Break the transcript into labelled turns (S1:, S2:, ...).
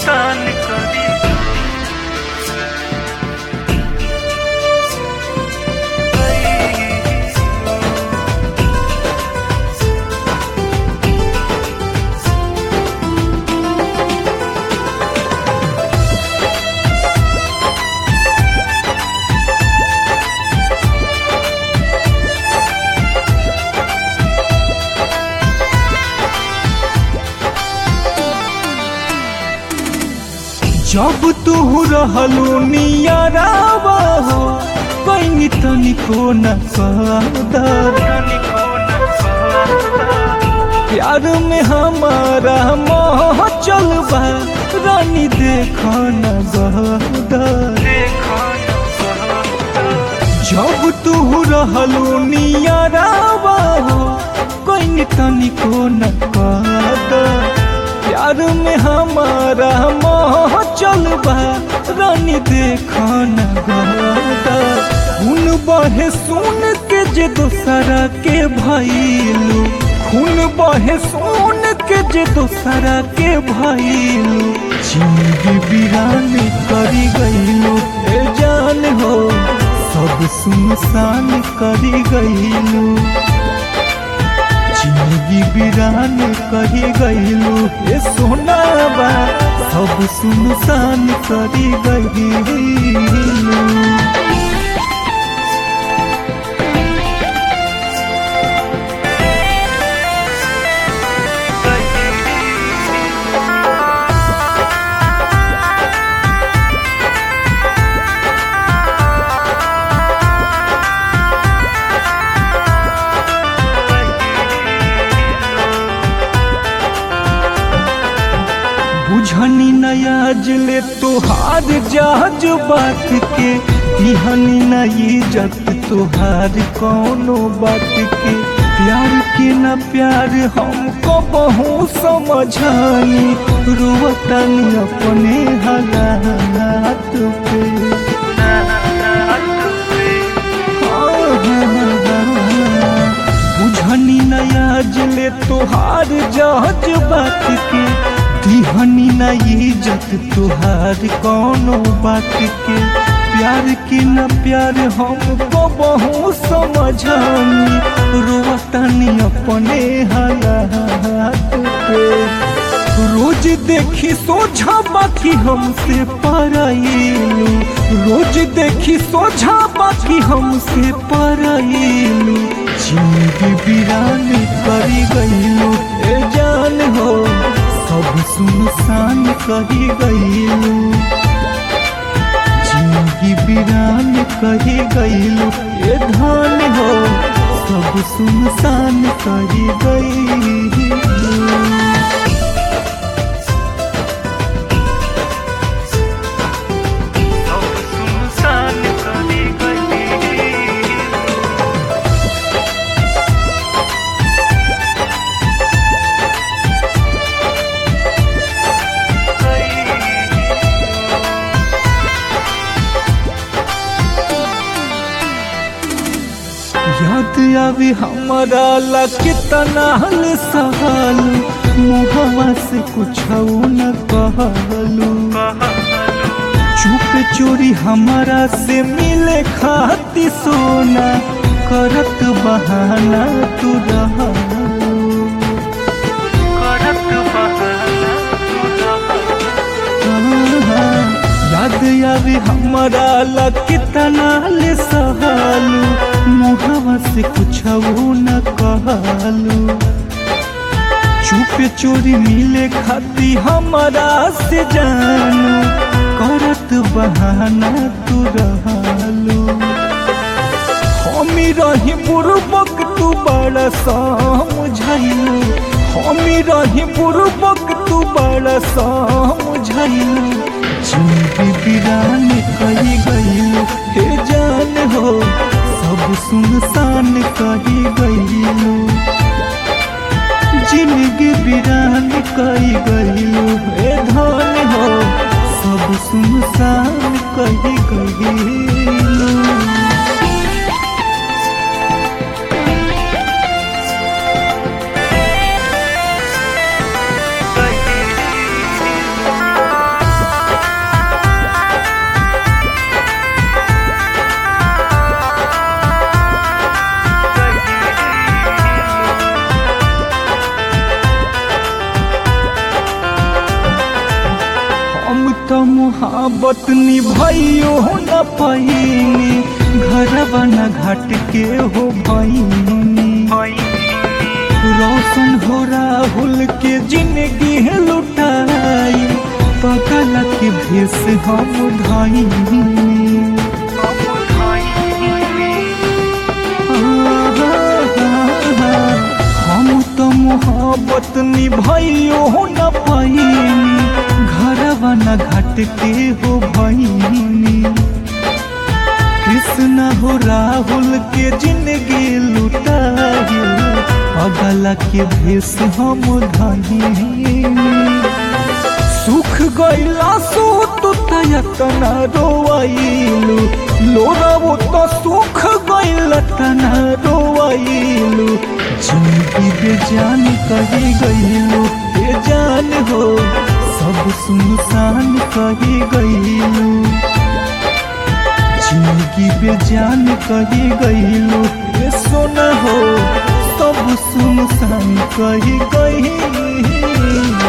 S1: सुनसान करी
S2: जब तू रहलू नियरावा हो कहीं तनिको न कदर प्यार में हमारा मोह चलबा रानी देख न गदर जब तू रहलू नियरावा हो कहीं तनिको न कदर प्यार में हमारा मोह चलबा रानी देखा न गाता खून बहे सुन के जे दोसरा के भइलू खून बहे सुन के जे दोसरा के भइलू जिंदगी बिरान करी गइलू ए जान हो सब सुनसान करी गइलू जिंदगी बिरान कही गईलू ये सोना बा सब सुनसान करी गईलू बुझनी नया जले तोहार जहाज बात के तिहनी न इज्जत तोहार कौनो बात के प्यार के न प्यार हमको बहु समझानी रोवतनी अपने हालात पे बुझनी नया जले तोहार जहाज बात के तिहनी न इज्जत तुहार कौनो बात के प्यार के न प्यार हमको बहु समझानी रोवतानी अपने हालात पे रोज देखी सोझा बाकी हमसे पराइलू रोज देखी सोझा बाकी हमसे पराइलू जिंदगी बिरान करी गईलू ए जान हो सब सुनसान कही गईलू जिंदगी बिरान कही गईलू ये धान हो सब सुनसान कही गईलू
S1: सब सुनसान करी गई
S2: याद आवी हमारा ला कितना हल सहाल मुहवा से कुछ न कहलू चुप चोरी हमारा से मिले खाती सोना करत बहाना तू रहलू
S1: करत बहाना
S2: याद आवे हमारा ला कितना ले सहालू मुहवा से कुछ न कहलू चुप चोरी मिले खाती हमारा से जानू करत बहाना तू रहलू हमी रही बुरबक तू बड़ा समझाइलू हमी रही बुरबक तू बड़ा समझाइलू जिंदगी बिरान कही गईलू हे जान हो सब सुनसान कही गईलू जिंदगी बिरान कही गईलू हे धान हो सब सुनसान कही गईलू मोहब्बत निभाइयो न पैनी घरवा न घाट के हो भैनी रोशन हो राहुल के जिंदगी है लुटाई पगल के भेस हम धाई हम तो मोहब्बत निभाइयो न पैनी घरवा न घाट के हो भैनी कृष्ण हो राहुल के जिंदगी लुटाई पगला के भेस हम धाई सुख गैला सो तो तयतना रोवाइलु लोरावो तो सुख गैला तना रोवाइलु जिंदगी बेजान कही गइलु बेजान हो सब सुनसान कही गइलु जिंदगी बेजान कही गइलु ये सोना हो सब सुनसान कही गइलु